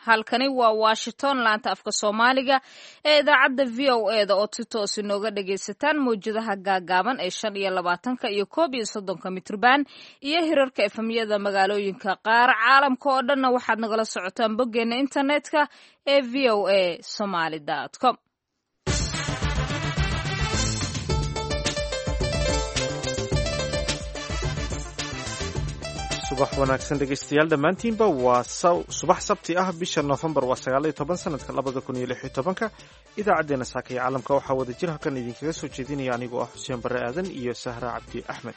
halkani waa washington laanta afka soomaaliga ee idaacadda v o e da oo si toos inooga dhagaysataan mawjadaha gaagaaban ee shan iyo labaatanka iyo koob iyo soddonka mitrban iyo hirarka efemyada magaalooyinka qaar caalamka oo dhanna waxaad nagala socotaan boggeena internetka ee v o a somaly com subax wanaagsan dhegaystayaal dhammaantiinba waa subax sabti ah bisha noofembar waa sagaaliyo toban sanadka labada kun iyo lix iyo tobanka idaacaddeenna saaka iyo caalamka waxaa wada jir halkan idinkaga soo jeedinaya anigoo ah xuseen barre aadan iyo sahra cabdi axmed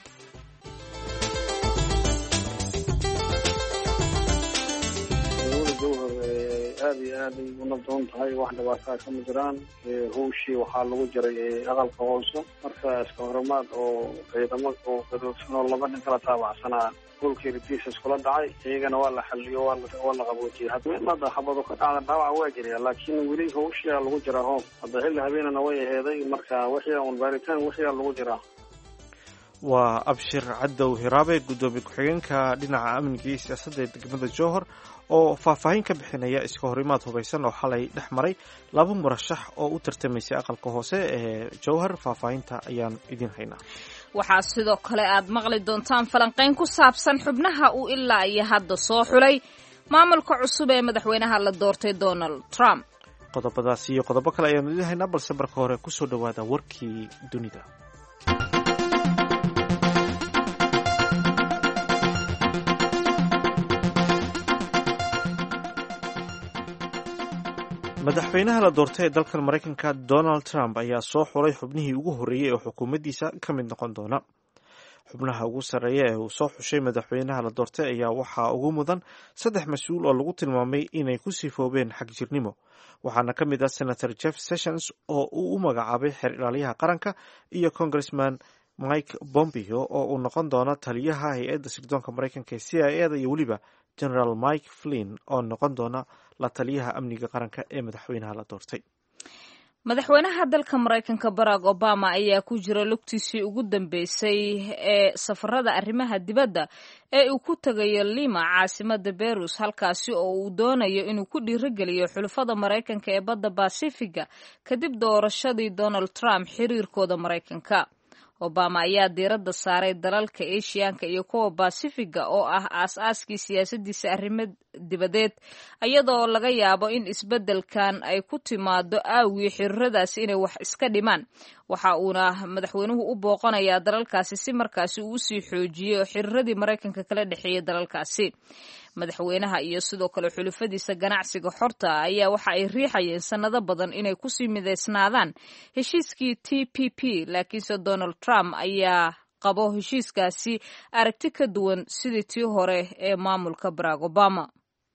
aad iyo aad ay u nabdoon tahay wax dhibaataa kama jiraan hawshii waxaa lagu jiray aqalka hoose marka iska horimaad oo ciidamo oo gadoodsan oo laba nin kala taabacsanaa goolkii ritiisa iskula dhacay iyagana waa la xaliyo waa la qaboojiyey hadda xabado ka dhacda dhaawac waa jiraya laakiin weli hawshiyaa lagu jiraa hoob hadda xilli habeenana way aheeday marka wixii un baaritaan wixiyaa lagu jiraa waa abshir cadow hiraabe guddoomiye ku-xigeenka dhinaca amniga iyo siyaasadda ee degmada jowhar oo faahfaahin ka bixinaya iska horimaad hubaysan oo xalay dhex maray laba murashax oo u tartamaysay aqalka hoose ee jowhar faahfaahinta ayaan idin haynaa waxaa sidoo kale aad maqli doontaan falanqayn ku saabsan xubnaha uu ilaa iyo hadda soo xulay maamulka cusub ee madaxweynaha la doortay donald trump qodobadaas iyo qodobo kale ayaanu idin haynaa balse marka hore kusoo dhowaada warkii dunida madaxweynaha la doortay ee dalkan maraykanka donald trump ayaa soo xulay xubnihii ugu horreeyey ee xukuumaddiisa ka mid noqon doona xubnaha ugu sarreeya ee uu soo xushay madaxweynaha la doortay ayaa waxaa ugu mudan saddex mas-uul oo lagu tilmaamay inay ku sifoobeen xagjirnimo waxaana ka mid ah senator jeff sessions oo uu u magacaabay xeer ilaaliyaha qaranka iyo congressman mike bombeo oo uu noqon doono taliyaha hay-adda sirdoonka maraykanka ee c i e da iyo weliba generaal mike flin oo noqon doona la taliyaha amniga qaranka ee madaxweynaha la doortay madaxweynaha dalka maraykanka barack obama ayaa ku jira lugtiisii ugu dambeysay ee safarada arrimaha dibadda ee uu ku tegayo lima caasimada berus halkaasi oo uu doonayo inuu ku dhiirogeliyo xulafada maraykanka ee badda basifiga kadib doorashadii donald trump xiriirkooda maraykanka obama ayaa diiradda saaray dalalka eshiyaanka iyo kuwa basifiga oo ah aas-aaskii siyaasadiisa arrimo dibadeed iyadoo laga yaabo in isbeddelkan ay ku timaado aawii xiriiradaasi inay wax iska dhimaan waxa uuna madaxweynuhu u booqanayaa dalalkaasi si markaasi uu usii xoojiyo xiriiradii maraykanka kala dhexeeyay dalalkaasi madaxweynaha iyo sidoo kale xulufadiisa ganacsiga xorta ayaa waxa ay riixayeen sannado badan inay kusii midaysnaadaan heshiiskii t p p laakiinse donald trump ayaa qabo heshiiskaasi aragti ka duwan sidii tii hore ee maamulka barack obama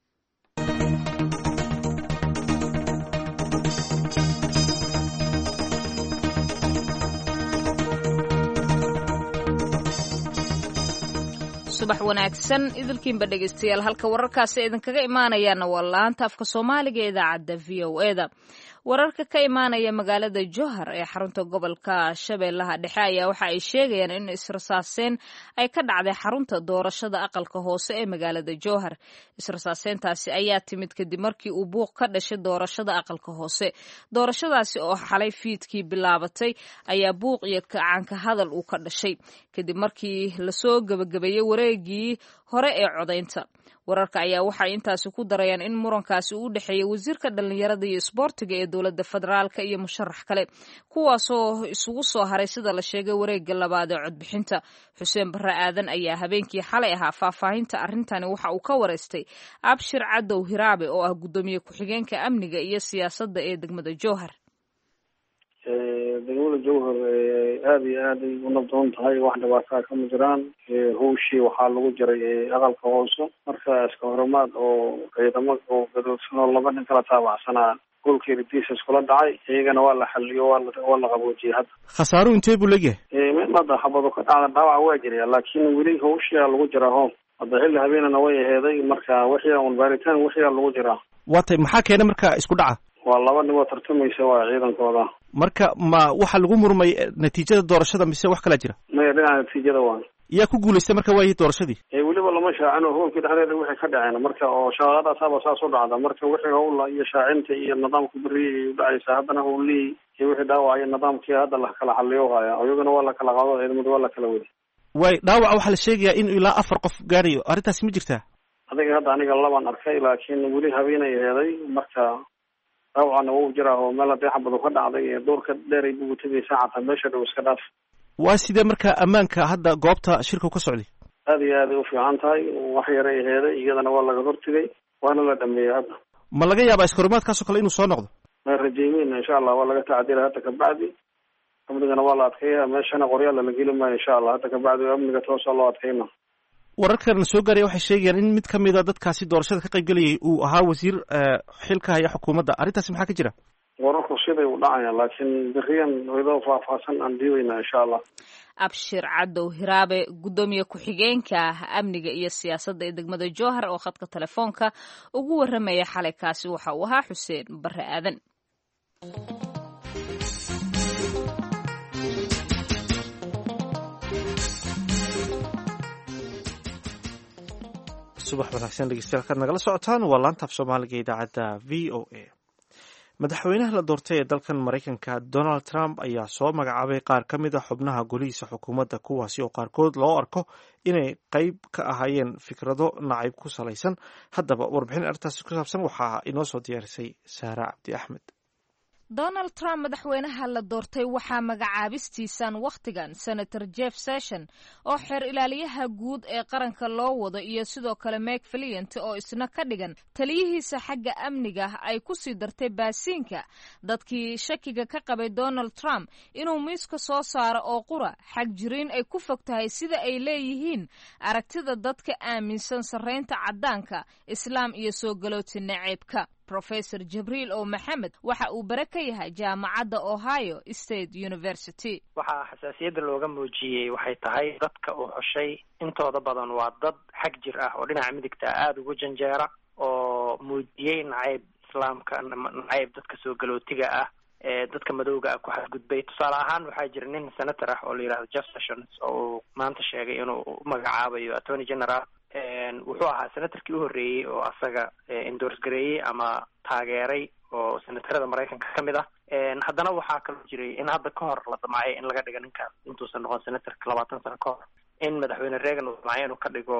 subax wanaagsan idilkiinba dhegeystayaal halka wararkaasi idinkaga imaanayaana waa laanta afka soomaaliga ee idaacadda v o e da wararka ka imaanaya magaalada jowhar ee xarunta gobolka shabeellaha dhexe ayaa waxa ay sheegayaan in israsaaseen ay ka dhacday xarunta doorashada aqalka hoose ee magaalada jowhar israsaaseyntaasi ayaa timid kadib markii uu buuq ka dhashay doorashada aqalka hoose doorashadaasi oo xalay fiidkii bilaabatay ayaa buuq iyo kacaanka hadal uu ka dhashay kadib markii lasoo gebagabeeyey wareegii hore ee codaynta wararka ayaa waxay intaasi ku darayaan in murankaasi uu u dhexeeyay wasiirka dhallinyarada iyo isboortiga ee dowladda federaalka iyo musharax kale kuwaasoo isugu soo haray sida la sheegay wareegga labaad ee codbixinta xuseen barre aadan ayaa habeenkii xalay ahaa faahfaahinta arrintani waxa uu ka wareystay abshir cadow hiraabe oo ah guddoomiye ku-xigeenka amniga iyo siyaasadda ee degmada jowhar degmada jowhar aad iyo aad ay u nabdoon tahay wax dhibaataa kama jiraan hawshii waxaa lagu jiray aqalka hoose marka iska horimaad oo ciidamo oo gadoodsan oo laba nin kala taabacsanaa goolkii ritiisa iskula dhacay iyagana waa la xaliyo waa la qaboojiyey hadda khasaaruhu intee buu leegyahay mid hadda xabado ka dhacda dhaawac waa jiraya laakiin weli hawshiyaa lagu jiraa hoob hadda xilli habeenana way aheeday marka wixii un baaritaan wixiyaa lagu jiraa waa tay maxaa keena marka isku dhaca waa laba nin oo tartamaysa waa ciidankooda marka ma waxa lagu murmay natiijada doorashada mise wax kalaa jira maya dhinaca natiijada waa yaa ku guulaystay marka waayi doorashadii weliba waxba lama shaacino howlkii dhexdeeda wixii ka dhaceen marka oo shaqadaasaba saas u dhacda marka wixii howla iyo shaacinta iyo nidaamka beriyay udhacaysa haddana howlihii iyo wixii dhaawacyo nidaamkii hadda la kala xaliyo haya iyagana waa la kala qaado ciidamada waa la kala wadi waay dhaawaca waxaa la sheegayaa in ilaa afar qof gaarayo arrintaasi ma jirtaa adiga hadda aniga labaan arkay laakiin weli habeenay heeday marka dhaawacana wuu jiraa oo meel hadii xabadu ka dhacday ee doorka dheeray bugu tegaysa xataa meesha dhow iska dhaaf waa sidee marka ammaanka hadda goobta shirku ka socday aada iyo aad ay u fiican tahay wax yaray heeday iyadana waa laga hortegay waana la dhameeyey hadda ma laga yaabaa iskahorimaadkaasoo kale inuu soo noqdo ma rajeymeyn insha allah waa laga tacdila hadda kabacdi amnigana waa la adkeeya meeshana qoryaal la geli maayo insha allah hadda kabacdi amniga toosa loo adkeyna wararkan soo gaaraya waxay sheegayaan in mid kamid a dadkaasi doorashada ka qayb gelayay uu ahaa wasiir xilka haya xukuumadda arrintaasi maxaa ka jira wararku siday u dhacayaan laakiin beriyan idoo faahfaahsan aan diiweyna insha allah abshir cadow hiraabe guddoomiye ku-xigeenka amniga iyo siyaasadda ee degmada jowhar oo khadka telefoonka ugu warramaya xalay kaasi waxa uu ahaa xuseen barre aadan subax wanaagsan dhegeystayaal kaad nagala socotaan waa laanta af soomaaliga idaacadda v o a madaxweynaha la doortay ee dalkan maraykanka donald trump ayaa soo magacaabay qaar ka mid a xubnaha golihiisa xukuumadda kuwaasi oo qaarkood loo arko inay qayb ka ahaayeen fikrado nacayb ku salaysan haddaba warbixin arrintaasi ku saabsan waxaa inoo soo diyaarisay saara cabdi axmed donald trump madaxweynaha la doortay waxaa magacaabistiisan wakhtigan senator jeff session oo xeer ilaaliyaha guud ee qaranka loo wado iyo sidoo kale meg faliant oo isna ka dhigan taliyihiisa xagga amniga ay ku sii dartay baasiinka dadkii shakiga ka qabay donald trump inuu miiska soo saaro oo qura xag jiriin ay ku fog tahay sida ay leeyihiin aragtida dadka aaminsan sarraynta caddaanka islaam iyo soo galooti naceebka rofesor jibriil o maxamed waxa uu bare ka yahay jaamacadda ohio state university waxaa xasaasiyadda looga muujiyey waxay tahay dadka uu xushay intooda badan waa dad xag jir ah oo dhinaca midigta aada ugu janjeera oo muujiyey nacayb islaamka nacayb dadka soo galootiga ah ee dadka madowga ah ku xadgudbay tusaale ahaan waxaa jira nin senator ah oo la yidhahdo jeff sessions oo uu maanta sheegay inuu magacaabayo attorney general wuxuu ahaa senatorkii u horreeyey oo asaga endors gareeyey ama taageeray oo senatarada maraykanka ka mid ah haddana waxaa kaloo jiray in hadda ka hor la damacay in laga dhigo ninkaas intuusan noqon senatorka labaatan sano ka hor in madaxweyne reagan uu damacay inuu ka dhigo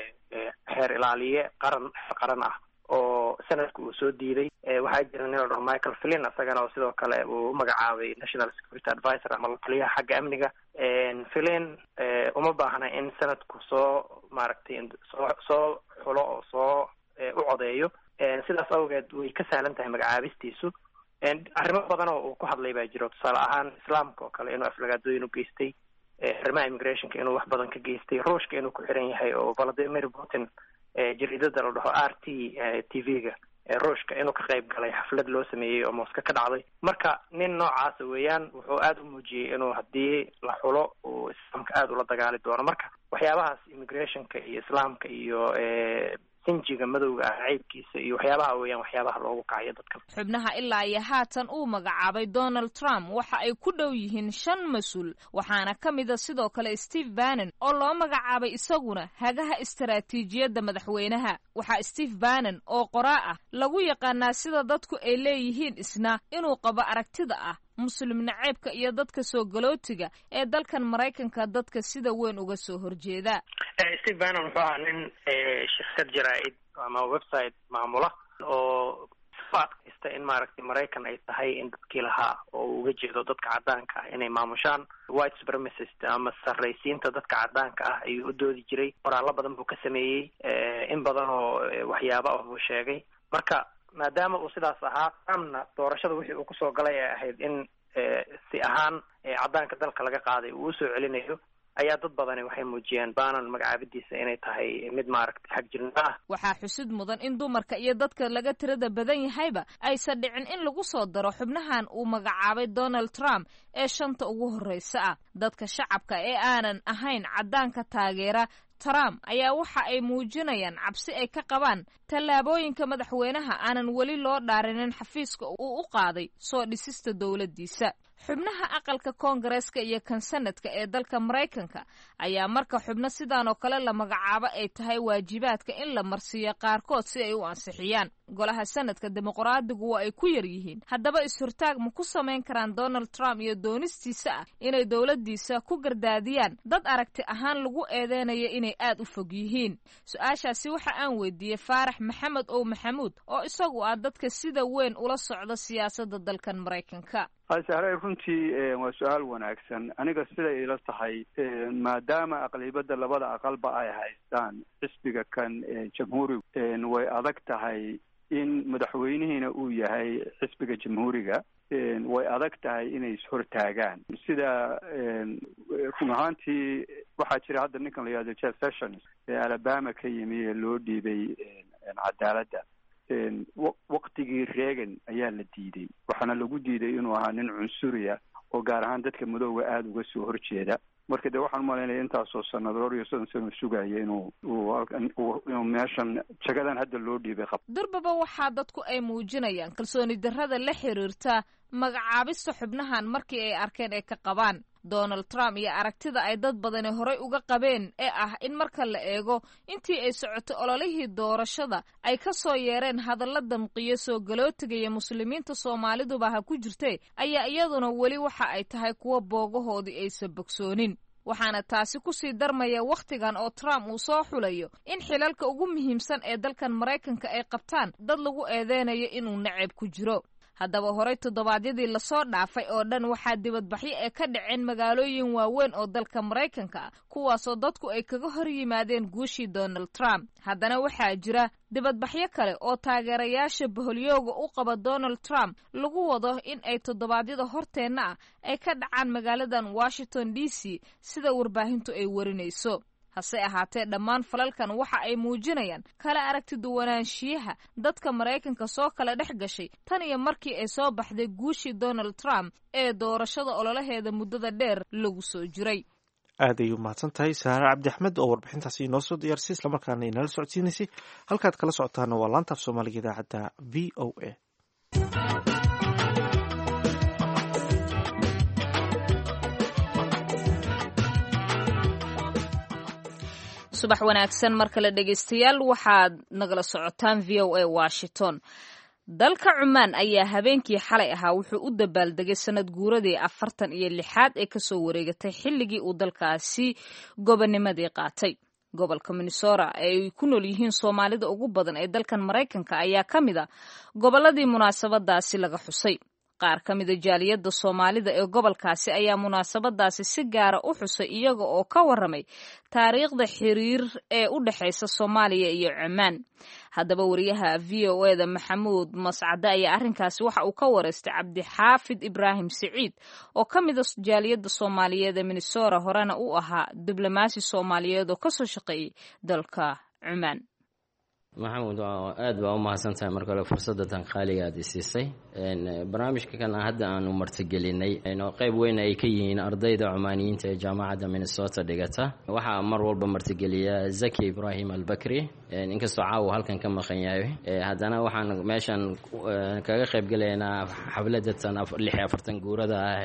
xeer ilaaliye qaran xeer qaran ah oo senadka uu soo diiday waxaa jira nin la dhaho michael flin isagana oo sidoo kale uu umagacaabay national security advisor ama lataliyaha xagga amniga flin uma baahna in senadku soo maaragtay soo soo xulo oo soo u codeeyo sidaas awgeed way ka sahlan tahay magacaabistiisu arrimo badan oo uu ku hadlay baa jiro tusaale ahaan islaamka oo kale inuu aflagaadooyin u geystay arrimaha immigrationka inuu wax badan ka geystay ruushka inuu ku xiran yahay oo vladimir putin jariidada la dhaho r t t v-ga ruushka inuu ka qayb galay xaflad loo sameeyey oo mooska ka dhacday marka nin noocaasa weeyaan wuxuu aada u muujiyey inuu haddii la xulo uu islaamka aada ula dagaali doono marka waxyaabahaas immigrationka iyo islaamka iyo sinjiga madowga ah ceybkiisa iyo waxyaabaha weeyaan waxyaabaha loogu kacayo dadka xubnaha ilaa iyo haatan uu magacaabay donald trump waxa ay ku dhow yihiin shan mas-uul waxaana ka mid a sidoo kale steve bannon oo loo magacaabay isaguna hagaha istaraatiijiyadda madaxweynaha waxaa steve bannon oo qoraa ah lagu yaqaanaa sida dadku ay leeyihiin isna inuu qabo aragtida ah muslim naceebka iyo dadka soo galootiga ee dalkan maraykanka dadka sida weyn uga soo horjeeda steve bannon wuxuu ahaa nin shirkad jaraa-id ama website maamula oo ku adkaysta in maaragtay maraykan ay tahay in dadkii lahaa oo uu uga jeedo dadka caddaanka ah inay maamushaan white supremacist ama sarraysiinta dadka caddaanka ah ayuu u doodi jiray qoraallo badan buu ka sameeyey in badan oo waxyaabo ah buu sheegay marka maadaama uu sidaas ahaa trumpna doorashada wixii uu kusoo galay ee ahayd in si ahaan caddaanka dalka laga qaaday uu usoo celinayo ayaa dad badani waxay muujiyeen baanan magacaabidiisa inay tahay mid maaragtay xag jirnimo ah waxaa xusid mudan in dumarka iyo dadka laga tirada badan yahayba aysan dhicin in lagu soo daro xubnahan uu magacaabay donald trump ee shanta ugu horreysa ah dadka shacabka ee aanan ahayn caddaanka taageera trump ayaa waxa ay muujinayaan cabsi ay ka qabaan tallaabooyinka madaxweynaha aanan weli loo dhaarinin xafiiska uu u qaaday soo dhisista dowladdiisa xubnaha aqalka koongareeska iyo kan sanadka ee dalka maraykanka ayaa marka xubno sidaan oo kale la magacaabo ay tahay waajibaadka in la marsiiyo qaarkood si ay u ansixiyaan golaha sanadka dimuqraadigu waa ay ku yar yihiin haddaba is-hortaag ma ku samayn karaan donald trump iyo doonistiisa ah inay dowladdiisa ku gardaadiyaan dad aragti ahaan lagu eedeynayo inay aad u fog yihiin su-aashaasi waxa aan weydiiyey faarax maxamed ow maxamuud oo isagu ah dadka sida weyn ula socda siyaasadda dalkan maraykanka sahray runtii waa su-aal wanaagsan aniga siday ila tahay maadaama aqlibadda labada aqalba ay haystaan xisbiga kan jamhuurigu way adag tahay in madaxweynihiina uu yahay xisbiga jamhuuriga way adag tahay inay ishortaagaan sida run ahaantii waxaa jira hadda ninkan la yihahdo jeff sessions ee alabama ka yimi ee loo dhiibay cadaaladda waktigii reagan ayaa la diiday waxaana lagu diiday inuu ahaa nin cunsuriya oo gaar ahaan dadka madooga aada uga soo horjeeda marka dee waxaan umalaynaya intaasoo sanadoor iyo soddon sano sugaya inuu inuu meeshan jagadan hadda loo dhiibay qab durbaba waxaa dadku ay muujinayaan kalsooni darrada la xiriirta magacaabista xubnahan markii ay arkeen ay ka qabaan donald trump iyo aragtida ay dad badani horey uga qabeen ee ah in marka la eego intii ay socotay ololihii doorashada ay ka soo yeereen hadalla damqiyo soo galootigaya muslimiinta soomaaliduba ha ku jirtay ayaa iyaduna weli waxa ay tahay kuwa boogahoodii aysan bogsoonin waxaana taasi kusii darmaya wakhtigan oo trump uu soo xulayo in xilalka ugu muhiimsan ee dalkan maraykanka ay qabtaan dad lagu eedeynayo inuu nacab ku jiro haddaba horey toddobaadyadii lasoo dhaafay oo dhan waxaa dibadbaxyo ee ka dhaceen magaalooyin waaweyn oo dalka maraykanka ah kuwaasoo dadku ay kaga hor yimaadeen guushii donald trump haddana waxaa jira dibadbaxyo kale oo taageerayaasha boholyooga u qaba donald trump lagu wado in ay toddobaadyada horteenna ah ay ka dhacaan magaaladan washington d c sida warbaahintu ay warinayso hase ahaatee dhammaan falalkan waxa ay muujinayaan kala aragti duwanaanshiyaha dadka maraykanka soo kala dhex gashay tan iyo markii ay soo baxday guushii donald trump ee doorashada ololaheeda muddada dheer lagu soo jiray aad ay u mahadsan tahay saare cabdi axmed oo warbixintaasi inoo soo diyaarisay islamarkaana inala socodsiinaysay halkaad kala socotaana waa laanta af soomaaliga idaacadda v o a subax wanaagsan mar kale dhegaystayaal waxaad nagala socotaan v o a washington dalka cumaan ayaa habeenkii xalay ahaa wuxuu u dabaaldegay sanad guuradii afartan iyo lixaad ee kasoo wareegatay xilligii uu dalkaasi gobonimadii qaatay gobolka minnesota ee ay ku nool yihiin soomaalida ugu badan ee dalkan maraykanka ayaa ka mid a gobolladii munaasabadaasi laga xusay qaar ka mida jaaliyadda soomaalida ee gobolkaasi ayaa munaasabadaasi si gaara u xusay iyaga oo ka waramay taariikhda xiriir ee u dhexaysa soomaaliya iyo cumaan haddaba wariyaha v o eda maxamuud mascade ayaa arrinkaasi waxa uu ka wareystay cabdixaafid ibraahim siciid oo ka mida jaaliyadda soomaaliyeed ee minnesota horena u ahaa diblomaasi soomaaliyeed oo kasoo shaqeeyey dalka cumaan maxamuud aad baa u mahadsan tahay mar kale fursadatan qaaliga aad isiisay barnaamijka kan hadda aanu martigelinay oo qayb weyn ay ka yihiin ardayda cumaaniyiinta ee jaamacadda minnesota dhigata waxaa mar walba martigeliya zaki ibrahim albakri inkastoo caawa halkan ka maqan yahay haddana waxaan meeshan kaga qaybgelaynaa xafladatan lix iyo afartan guurada ah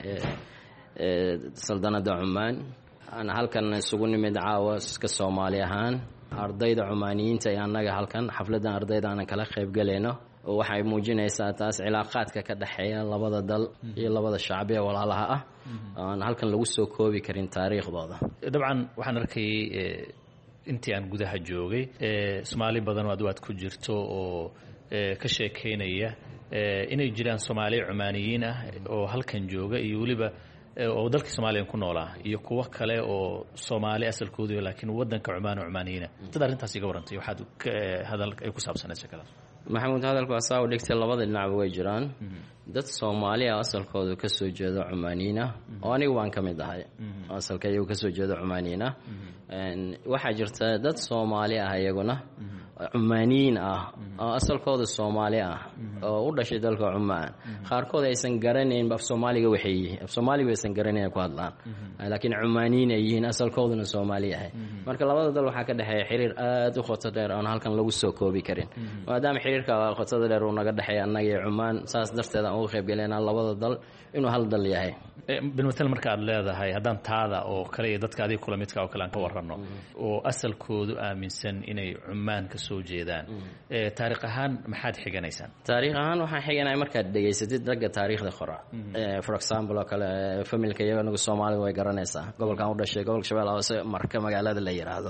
ee saldanada cumaan aan halkan isugu nimid caawa ka soomaali ahaan ardayda cumaaniyiinta ee annaga halkan xafladdan ardayda aanan kala qaybgalayno waxay muujinaysaa taas cilaaqaadka ka dhexeeya labada dal iyo labada shacbi ee walaalaha ah aan halkan lagu soo koobi karin taariikhdooda dabcan waxaan arkayay intii aan gudaha joogay soomaali badan aad waad ku jirto oo ka sheekaynaya inay jiraan soomaali cumaaniyiin ah oo halkan jooga iyo weliba oo dalkii soomaaliya ku noolaa iyo kuwo kale oo soomaali asalkoodu laakiin wadanka cumaan oo cumaaniyiina dad arrintaas iga warantay waxaad hadal ay ku saabsaneed sheekadaas maxamuud hadalku asaa u dhigtay labada dhinacba way jiraan dad soomaali ah asalkoodu kasoo jeedo cumaaniyiin ah oo anigu waan ka mid ahay asalka iyagu kasoo jeedo cumaaniyiin ah waxaa jirta dad soomaali ah iyaguna cumaaniyiin ah oo asalkooda soomaali ah oo u dhashay dalka cumaan qaarkood aysan garanayn af soomaaliga waxay yihiin af soomaaliga aysan garanayn ku hadlaan laakiin cumaaniyiin ay yihiin asalkooduna soomaali yahay marka labada dal waxaa ka dhexeeya xiriir aada u qoto dheer oon halkan lagu soo koobi karin maadaama xiriirka qotada dheer uu naga dhexeeya annaga iyo cumaan saas darteed aan uga qaybgalaynaa labada dal inuu hal dal yahay bilmatel marka aad leedahay haddaan taada oo kale iyo dadka adiga kula midka oo kale aan ka warranno oo asalkoodu aaminsan inay cumaan ka soo jeedaan taariikh ahaan maxaad xiganaysaan taariikh ahaan waxaan xiganaya markaad dhegaysatid ragga taariikhda qora for example oo kale familka iyago nagu soomaalida way garanaysaa gobolkan u dhashay gobolka shabeelle hoose marka magaalada la yidhaahdo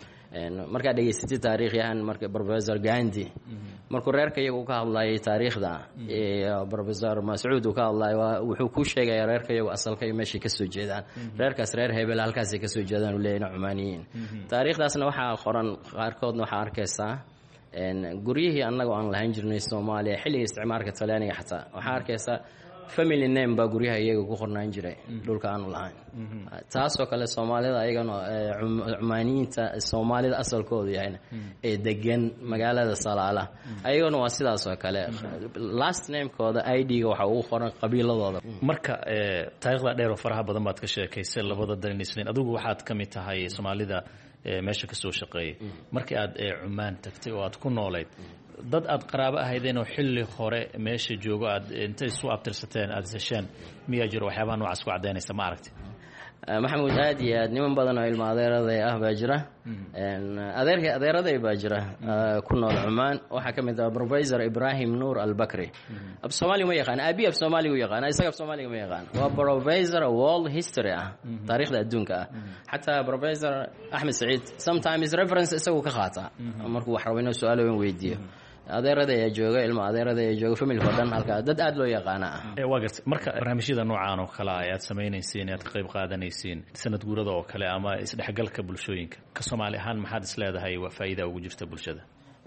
markaad dhegaysatid taariikhyahan marka professor gandi markuu reerka iyagu ka hadlayay taariikhda iyo professor mascuud uu ka hadlayo wuxuu ku sheegaya reerka iyagu asalka iyo meeshay kasoo jeedaan reerkaas reer hebel halkaasay kasoo jeedaan uu leeyahna cumaaniyiin taariikhdaasna waxaa qoran qaarkoodna waxaa arkaysaa guryihii annagoo aan lahayn jirnay soomaaliya xilliga isticmaalka talyaaniga xataa waxaa arkaysaa family name baa guryaha iyaga ku qornaan jiray dhulka aanu lahayn taasoo kale soomaalida ayagana cumaaniyiinta soomaalida asalkoodu yahayna ee degan magaalada salaala ayagana waa sidaas oo kale last namekooda i d-ga waxa ugu qoran qabiiladooda marka taarikhda dheer oo faraha badan baad ka sheekaysay labada dalnisnayn adigu waxaad ka mid tahay soomaalida meesha ka soo shaqeeyay markii aad cumaan tagtay oo aad ku noolayd dad aad qaraabo ahaydeen oo xilli hore meesha joogo aad intay isu abtirsateen aada hesheen miyaa jiro waxyaabaha noocaas ku caddaynaysa ma aragti maxamuud aad iyo aad niman badan oo ilmo adeeraday ah baa jira adeerka adeeraday baa jira ku nool cumaan waxaa ka mid ah professor ibrahim nuur albakri af soomaaliga ma yaqaan aabi af soomaaliga u yaqaan isaga af soomaaliga ma yaqaan waa professor world history ah taariikhda adduunka ah xataa professor axmed saciid sometimes reference isagu ka qaata markuu wax rabo inuu su-aalo weyn weydiiyo adeerada ayaa jooga ilmo adeerada ayaa jooga familka o dhan halkaa dad aada loo yaqaana ah waa garta marka barnaamijyada noocaan oo kale ah aad samaynaysiin aad ka qayb qaadanaysiin sanad guurada oo kale ama isdhexgalka bulshooyinka ka soomaali ahaan maxaad is leedahay waa faa'iida ugu jirta bulshada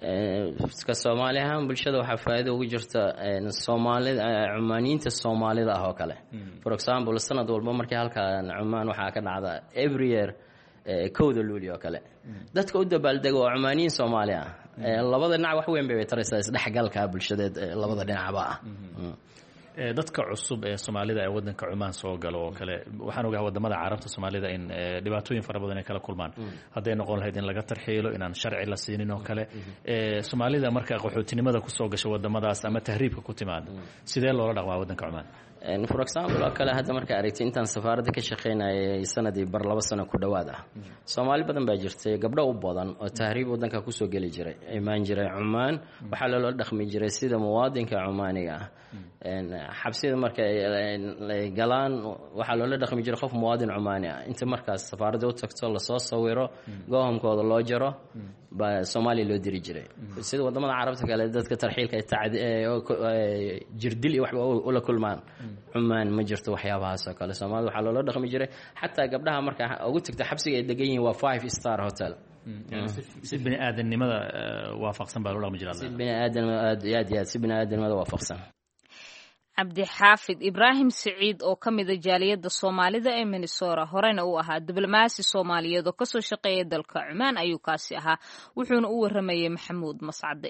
ka soomaali ahaan bulshada waxaa faa'iida ugu jirta soomaalida cumaaniyiinta soomaalida ah oo kale for example sanad walba markii halkan cumaan waxaa ka dhacda every year kowda luuli oo kale dadka u dabaaldega oo cumaaniyiin soomaali ah labada dhinac wax weyn bay taraysaa isdhexgalka bulshadeed labada dhinacba ah dadka cusub ee soomaalida ee wadanka cumaan soo galo oo kale waxaan ogahay wadamada carabta soomaalida in dhibaatooyin fara badan ay kala kulmaan hadday noqon lahayd in laga tarxiilo inaan sharci la siinin oo kale soomaalida marka qaxootinimada kusoo gasha wadamadaas ama tahriibka ku timaada sidee loola dhaqmaa wadanka cumaan for example oo kale hadda markaa aragtay intaan safaaradda ka shaqaynayay sanadii bar laba sano ku dhowaad ah soomaali badan baa jirtay gabdho u badan oo tahriib wadanka kusoo geli jiray imaan jiray cumaan waxaa loola dhaqmi jiray sida muwaadinka cumaaniga ah xabsida marka ay galaan waxaa loola dhaqmi jiray qof muwaadin cumaani ah inta markaas safaaradda u tagto lasoo sawiro goohamkooda loo jaro baa soomaaliya loo diri jiray sida wadamada carabta kale dadka tarxiilka jirdil iyo waxba ula kulmaan cumaan ma jirto waxyaabahaas oo kale soomaalida waxaa loola dhaqmi jiray xataa gabdhaha marka ugu tagta xabsiga ay degan yihiin waa five star hotel si bini aadamnimada waafaqsan baa loo dhaqmi jira si bini aadam aad iyo aad iyo aad si bini aadamnimada waafaqsan cabdixaafid ibraahim siciid oo ka mida jaaliyadda soomaalida ee minnesora horena uu ahaa diblomaasi soomaaliyeed oo kasoo shaqeeya dalka cumaan ayuu kaasi ahaa wuxuuna u waramayey maxamuud mascade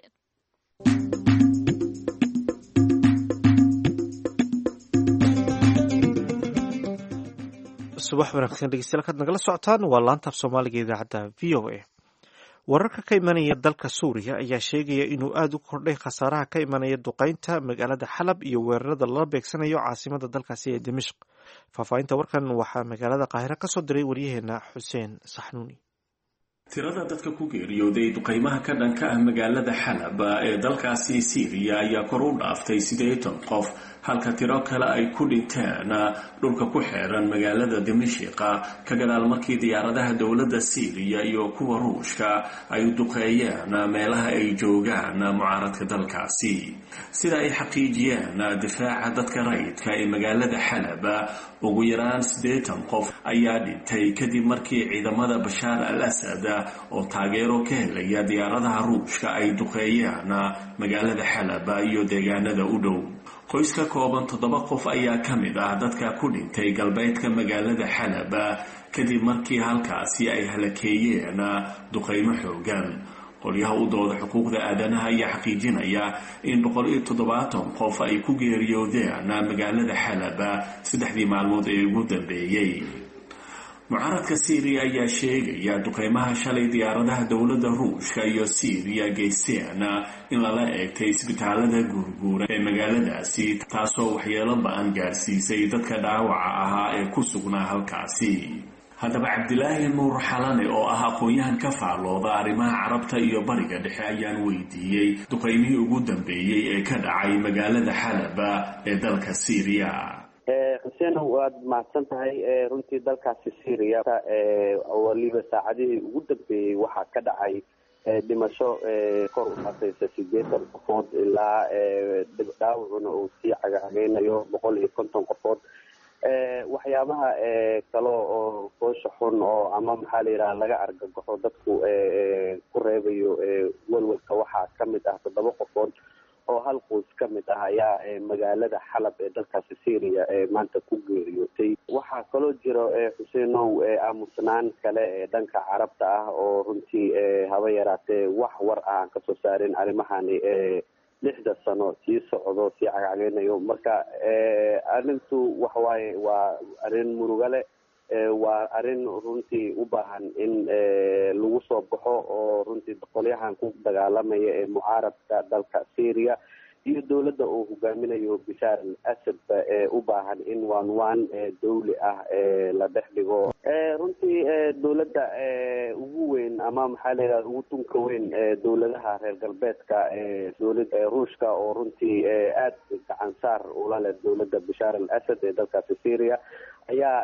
subax wanaagsan dhegeystayaal kaad nagala socotaan waa laanta af soomaaliga idaacadda v o a wararka ka imanaya dalka suuriya ayaa sheegaya inuu aada u kordhay khasaaraha ka imanaya duqeynta magaalada xalab iyo weerarada lala beegsanayo caasimada dalkaasi ee dimishq faahfaahinta warkan waxaa magaalada qaahiro kasoo diray waryaheena xuseen saxnuuni tirada dadka ku geeriyooday duqeymaha ka dhanka ah magaalada xalab ee dalkaasi siiriya ayaa kor u dhaaftay siddeetan qof halka tiro kale ay ku dhinteen dhulka ku xeeran magaalada dimashiqa ka gadaal markii diyaaradaha dowladda siiriya iyo kuwa ruushka ay duqeeyeen meelaha ay joogaan mucaaradka dalkaasi sida ay xaqiijiyeen difaaca dadka rayidka ee magaalada xalab ugu yaraan siddeetan qof ayaa dhintay kadib markii ciidamada bashaar al asad oo taageero ka helaya diyaaradaha ruushka ay duqeeyeen magaalada xalab iyo deegaanada u dhow qoys ka kooban toddoba qof ayaa ka mid ah dadka ku dhintay galbeedka magaalada xalab kadib markii halkaasi ay halakeeyeen duqeymo xoogan qolyaha u dooda xuquuqda aadanaha ayaa xaqiijinaya in boqol iyo toddobaatan qof ay ku geeriyoodeen magaalada xalaba saddexdii maalmood ee ugu dambeeyey mucaaradka syriya ayaa sheegaya duqeymaha shalay diyaaradaha dowladda ruushka iyo syriya geysteen in lala eegtay isbitaalada guurguura ee magaaladaasi taasoo waxyeelo ba-an gaarsiisay dadka dhaawaca ahaa ee ku sugnaa halkaasi haddaba cabdilaahi nuur xalane oo ah aqoon-yahan ka faallooda arrimaha carabta iyo bariga dhexe ayaan weydiiyey duqeymihii ugu dambeeyey ee ka dhacay magaalada xalaba ee dalka syriya xuseen waad mahadsan tahay runtii dalkaasi syria waliba saacadihii ugu dambeeyey waxaa ka dhacay dhimasho kor u dhaafaysa sideetan qofood ilaa dhaawacuna uu sii cagacageynayo boqol iyo konton qofood waxyaabaha kale oo foosha xun oo ama maxaa la yidhaha laga argagaxo dadku ku reebayo welwelka waxaa kamid ah toddoba qofood oo hal qoys ka mid ah ayaa magaalada xalab ee dalkaasi syria maanta ku geeriyootay waxaa kaloo jiro xuseenow aamusnaan kale ee dhanka carabta ah oo runtii haba yaraatee wax war ah aan kasoo saarin arrimahani lixda sano sii socdo sii cagcageynayo marka arrintu waxawaaye waa arrin muruga leh waa arrin runtii u baahan in lagu soo baxo oo runtii qolyahan ku dagaalamaya ee mucaaradka dalka syria iyo dowladda uu hogaaminayo bishaar al asadba ee u baahan in waan waan dawli ah la dhex dhigo runtii dowladda ugu weyn ama maxaa la yidhaha ugu tunka weyn dowladaha reer galbeedka dowlada ruushka oo runtii aada gacan saar ula leh dowladda bishaar al asad ee dalkaasi syria ayaa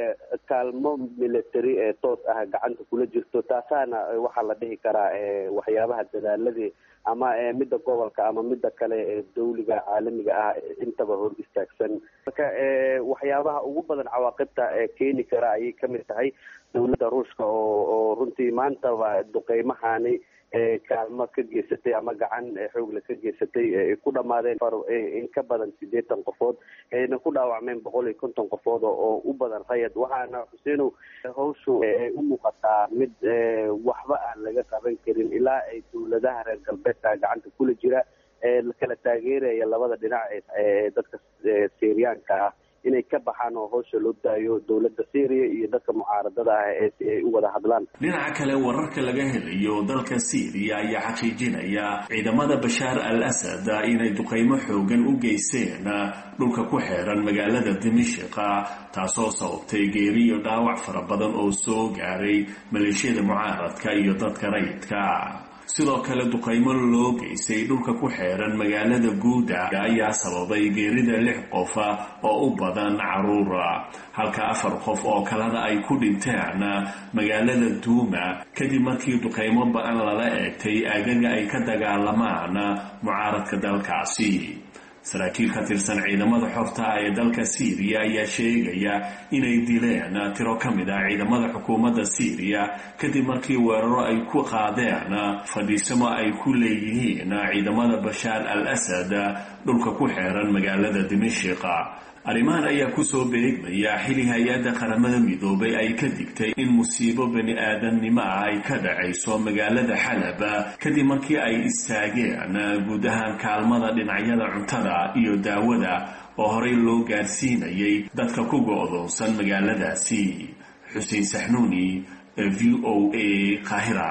kaalmo military ee toos ah gacanta kula jirto taasaana waxaa la dhihi karaa waxyaabaha dadaaladii ama midda gobolka ama midda kale ee dawliga caalamiga ah intaba hor istaagsan marka waxyaabaha ugu badan cawaaqibta keeni kara ayay kamid tahay dowladda ruushka oo oo runtii maantaba duqeymahani kaalmo ka geysatay ama gacan xoogle ka geysatay ku dhamaadeen in ka badan sideetan qofood ayna ku dhaawacmeen boqol iyo konton qofood oo u badan rayad waxaana xuseenow hawshu u muuqataa mid waxba aan laga qaban karin ilaa ay dowladaha reer galbeedka gacanta kula jira kala taageeraya labada dhinac ee dadka syriyaanka ah inay ka baxaan oo hawsha loo daayo dowladda syria iyo dadka mucaaradada ah ee si ay u wada hadlaan dhinaca kale wararka laga helayo dalka syriya ayaa xaqiijinaya ciidamada bashaar al asad inay duqeymo xoogan u geysteen dhulka ku xeeran magaalada dimishiqa taasoo sababtay geeriyo dhaawac fara badan oo soo gaaray maleeshiyada mucaaradka iyo dadka rayidka sidoo kale duqeymo loo geystay dhulka ku xeeran magaalada guuda ayaa sababay geerida lix qof oo u badan caruura halka afar qof oo kalena ay ku dhinteen magaalada duuma kadib markii duqeymo ba-an lala eegtay aagaga ay ka dagaalamaan mucaaradka dalkaasi saraakiil ka tirsan ciidamada xorta ah ee dalka syriya ayaa sheegaya inay dileen tiro ka mid ah ciidamada xukuumadda syriya kadib markii weeraro ay ku qaadeen fadhiisamo ay ku leeyihiin ciidamada bashaar al asad dhulka ku xeeran magaalada dimishiqa arrimahan ayaa kusoo beegmaya xili hay-adda qaramada midoobay ay ka digtay in musiibo bani aadamnimo ah ay ka dhacayso magaalada xalaba kadib markii ay istaageen guud ahaan kaalmada dhinacyada cuntada iyo daawada oo horey loo gaarsiinayay dadka ku go-doonsan magaaladaasi xuseen saxnuuni v o a qaahira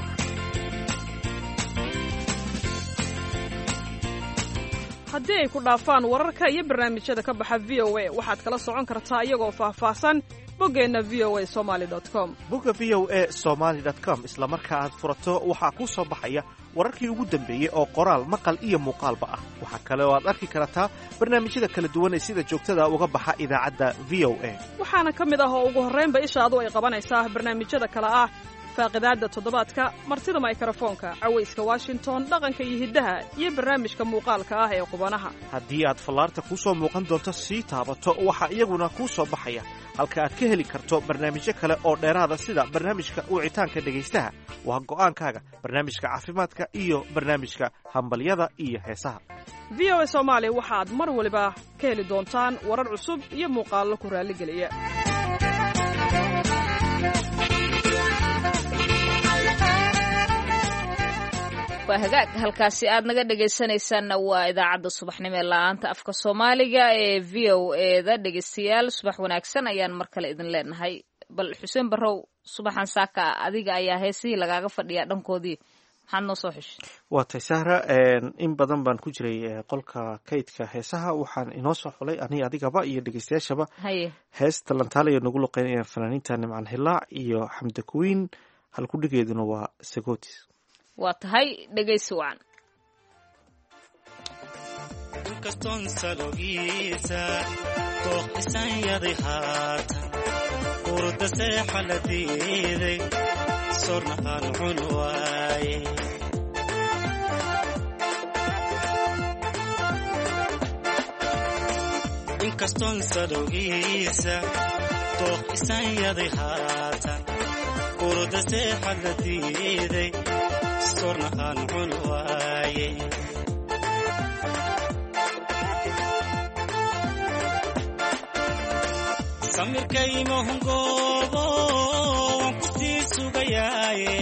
haddii ay ku dhaafaan wararka iyo barnaamijyada ka baxa v o a waxaad kala socon kartaa iyagoo faahfaahsan boggeenna v o a somaali com bogga v o a somaali com isla marka aad furato waxaa kuu soo baxaya wararkii ugu dambeeyey oo qoraal maqal iyo muuqaalba ah waxaa kale oo aad arki kartaa barnaamijyada kala duwan ee sida joogtada uga baxa idaacadda v o a waxaana ka mid ah oo ugu horraynba ishaadu ay qabanaysaa barnaamijyada kale ah faaqidaadda toddobaadka martida maykrofoonka cawayska washington dhaqanka iyo hiddaha iyo barnaamijka muuqaalka ah ee qubanaha haddii aad fallaarta kuu soo muuqan doonto sii taabato waxaa iyaguna kuu soo baxaya halka aad ka heli karto barnaamijyo kale oo dheeraada sida barnaamijka wicitaanka dhegaystaha waa go'aankaaga barnaamijka caafimaadka iyo barnaamijka hambalyada iyo heesaha v o a soomaali waxaad mar waliba ka heli doontaan warar cusub iyo muuqaallo ku raalligeliya waa hagaag halkaasi aad naga dhegaysanaysaanna waa idaacadda subaxnimo ee la-aanta afka soomaaliga ee v o eda dhegaystayaal subax wanaagsan ayaan mar kale idin leenahay bal xuseen barrow subaxan saaka adiga ayaa heesihii lagaaga fadhiyaa dhankoodii maxaad noo soo xeshay waa tay sahra in badan baan ku jiray qolka kaydka heesaha waxaan inoo soo xulay aniga adigaba iyo dhegeystayaashaba haye heesta lantaalayo nagu luqeynayaan fanaaniinta nimcan hilaac iyo xamda kuwiin halkudhigeeduna waa sagotis waa tahay dhegaysi wacan inkastoon salogiisa dooq isanyaday haatan urda seexa la diiday sorna aan cun waaye inkastoon salogiisa dooq isanyaday haatan urda seexa la diiday sorna aan cun waaye samirkaymahungoobo waan ku sii sugayaaye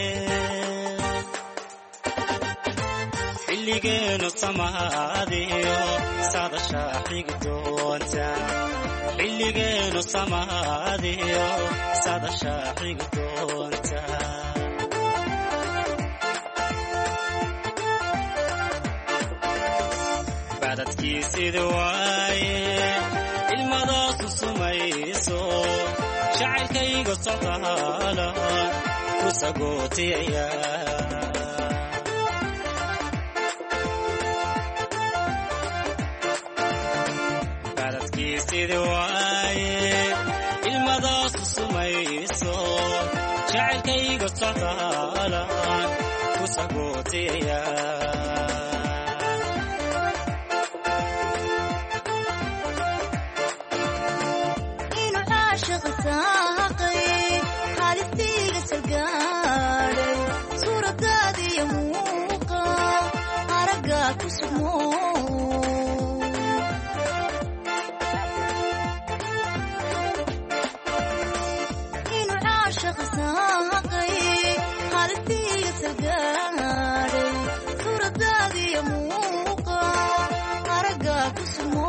xilligeenu samaadiyo sadashaa xigi doonta xilligeenu samaadiyo sadashaa xigi doonta bacdadkiisidi waaye ilmadaasu sumayso jacaylkayga socdaala ku sagootiyaya bacdadkiisidi waaye ilmadaasu sumayso jacaylkayga socdaala ku sagootiyaya halistiiga salgaadhay suuradaadiyo muuqa aragga ku sugmo inu caashaqa saaqay halistiiga salgaadhay suuradaadiyo muuqa aragga ku sugmo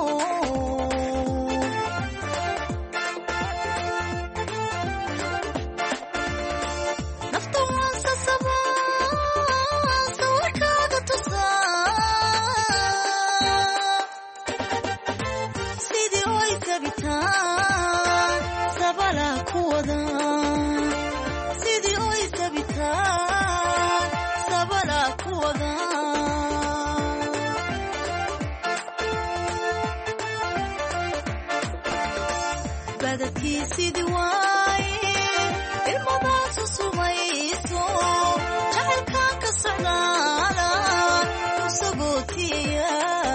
badadkiisidi waaye ilmadaasu sumayso jacaylkan ka socdaala ku sagootiya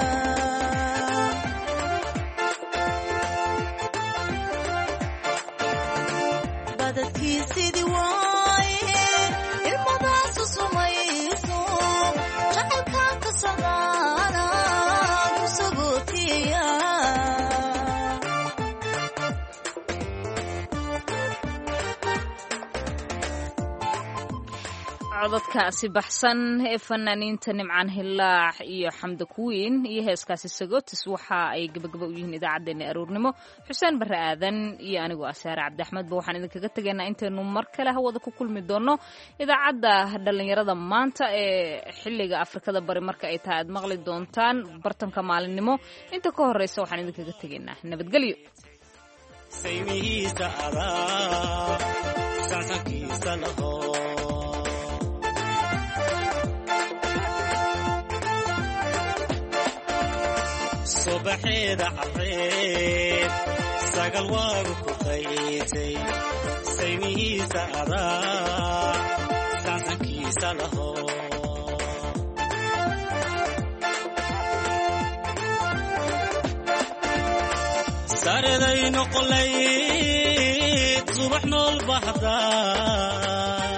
badadkiisidi waaye ilmadaasu sumayso jacaylkan ka socdaala ku sagootiya cododkaasi baxsan ee fanaaniinta nimcaan hilaax iyo xamda kuwiin iyo heeskaasi sagotis waxa ay gabagaba u yihiin idaacaddeenna aroornimo xuseen barre aadan iyo anigoo asaare cabdiaxmedba waxaan idinkaga tegaynaa intaynu mar kale hawada ku kulmi doonno idaacadda dhallinyarada maanta ee xilliga afrikada bari marka ay tahay aad maqli doontaan bartanka maalinimo inta ka horreysa waxaan idinkaga tegaynaa nabadgelyo saymihiisa adaa sansankiisa laho subaxeeda careed sagal waagu ku qaytay saymihiisa adaa sansankiisa laho sareday noqolayd subax nool bahdaa